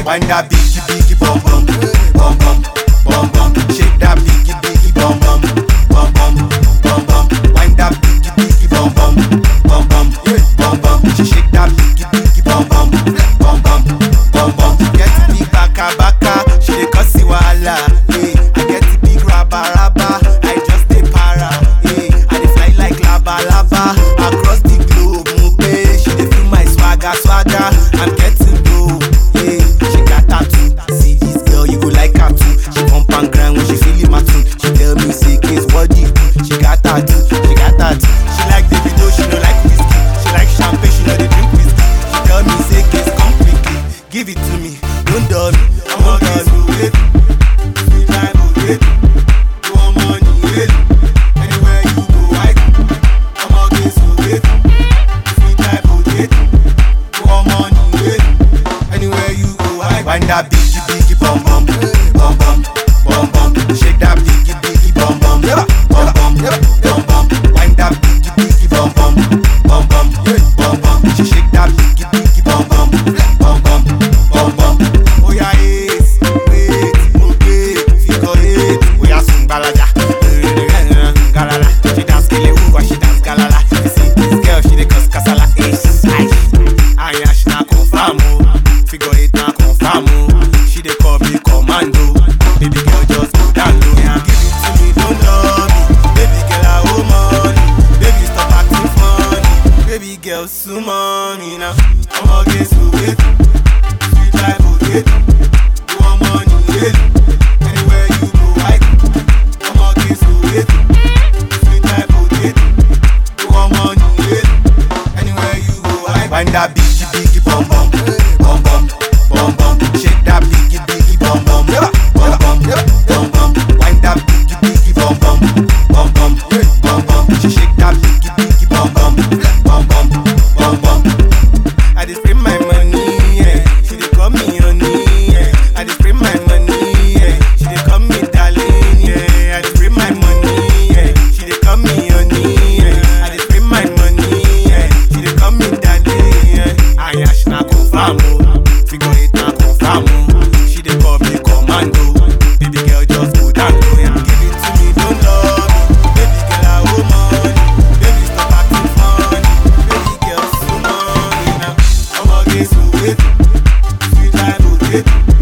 Wind that biggie biggie bum bum, bum bum, bum bum. Shake that biggie biggie bum bum, bum bum, bum bum. Wind that biggie biggie bum bum, bum bum, bum bum. She shake that biggie biggie bum bum, bum bum, bum bum. Get big baka baka, she dey cause the wahala. Hey, I get the big raba raba, I just dey para. Hey, I dey fly like lava lava across the globe. Mupe, she dey feel my swagger swagger. I'm getting low. Hey, she got tattoo. See this girl, you go like her too. She pump and grind when she feeling my tune. She tell me say case body. She got tattoo. She got tattoo. She like Davido, she no like whiskey. She like champagne, she no dey drink whiskey. She tell me say case come quickly. Give it to me, don't dull me. I'm a guess who wait. Sweet life will wait. You want money, wait. Anywhere you go, I go. I'm a guess who wait. Sweet life will wait. You want money, wait. Anywhere you go, I go. Wind that biggie biggie bum bum, bum bum, bum bum. Shake that biggie biggie bum bum, bum bum, bum bum. Wind that biggie biggie bum bum, bum bum, bum bum. She shake that biggie biggie bum bum, bum bum, bum bum. Oh yeah, yes, wait, okay, figure eight. Oh yeah, sing balaja, galala. She dance kele uwa, she dance galala. You see this girl, she dey cause kasala. Ish, ish. Aya, she na confirm oh. Figure eight na confirm oh. She dey call me commando. Baby girl, just go down low. Yeah, give it to me, don't love me. Baby girl, I owe money. Baby, stop acting funny. Baby girl, sue money now. I'ma get so wait. Sweet life, oh wait. You want money, wait. Anywhere you go, I go. I'ma get so wait. Sweet life, oh wait. You want money, wait. Anywhere you go, I go. Wind that biggie biggie bum bum, bum bum, bum bum. Shake that biggie biggie bum bum, bum bum, bum bum. Wind that biggie biggie bum bum, bum bum, bum bum. She shake that biggie biggie bum bum, bum bum, bum bum. I dey spend my money, yeah. She dey call me honey, yeah. I dey spend my money, yeah. She dey call me darling, yeah. I dey spend my money, yeah. She dey call me honey, yeah. I dey spend my money, yeah. She dey call me darling, yeah. Aya she na confirm oh, figure eight na confirm oh. She dey call me commando, baby girl just go down low, yeah. Give it to me, don't love me, baby girl I owe money, baby stop acting funny, baby girl sue money now. I'ma get so wait, sweet life will wait.